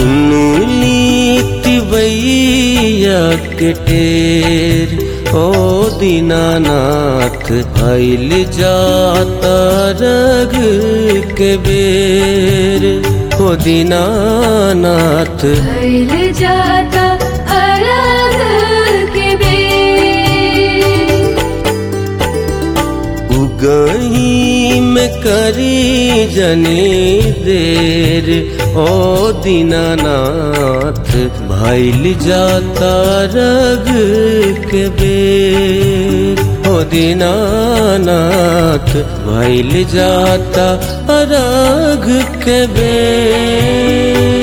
सुनली तिवैया के टेर ओ दीनानाथ भैल जाता रग के बेर ओ दीनानाथ भइल जाता अरग के बेर उगही में करी जनी देर ओ दीनानाथ भैल जाता रग के बेर ओ दीनानाथ भैल जाता रग के बेर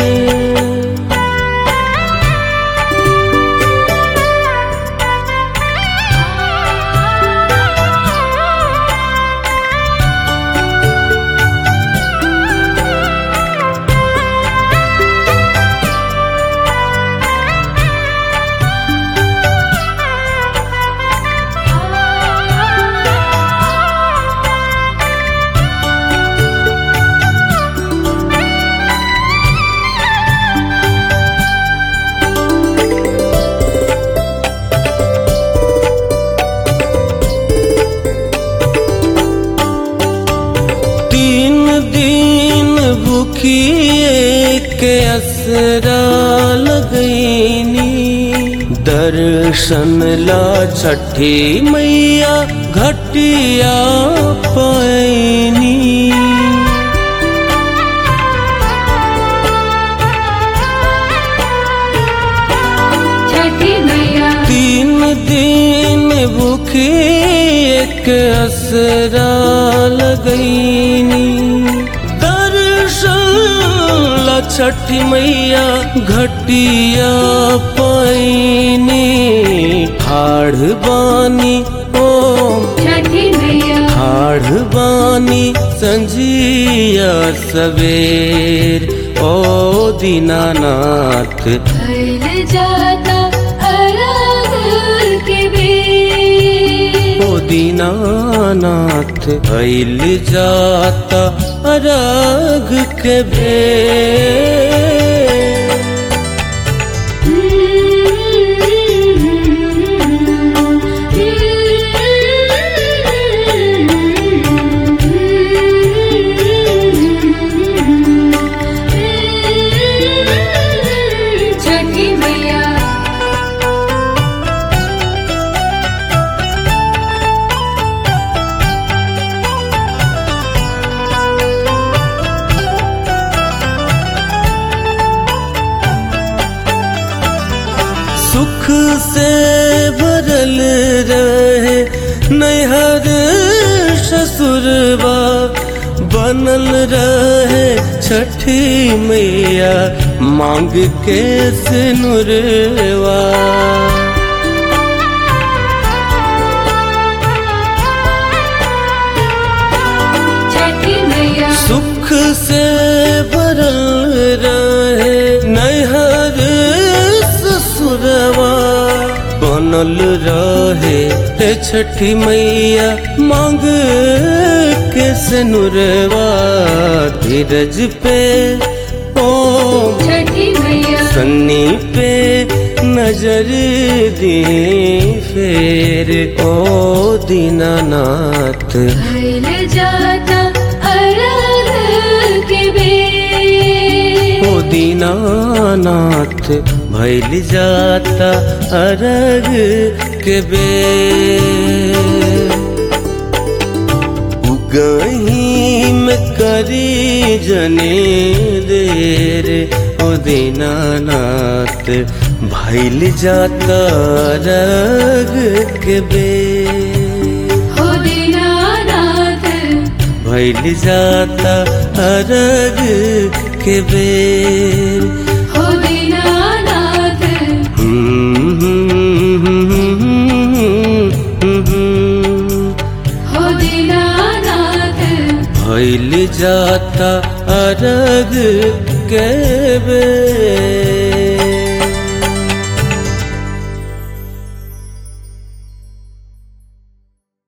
तीन दिन भूखिए के असरा लगैनी दर्शन ला छठी मैया घटिया पैनी छठी मैया तीन दिन भूखी एक असरा लगैनी दर्शन ला छठी मैया घटिया पैनी ठाढ़ बानी ओम छठी मैया ठाढ़ बानी संझिया सवेर ओ दीनानाथ भइल जाता अरग के बेर ओ दीनानाथ भैल जाता अरग के भेर छठी मैया सुख से भरल रहे नैहर ससुरबा बनल रहे छठी मैया मांग के सिनुरवा छठी मैया सुख से भरल रहे नैहर ससुरवा बनल रहे हे छठी मैया मांग के सनुरवा धीरज पे ओ छठी मैया सन्नी पे नजर दी फेर ओ दीनानाथ भइल जाता अरग के बेर ओ दीनानाथ भैल जाता अरग के बेर उगही में करी जने देर ओ दीनानाथ भैल जाता अरग के बेर हो दीनानाथ भैल जाता अरग के बेर हो दीनानाथ हो दीनानाथ भैल जाता अरग के बेर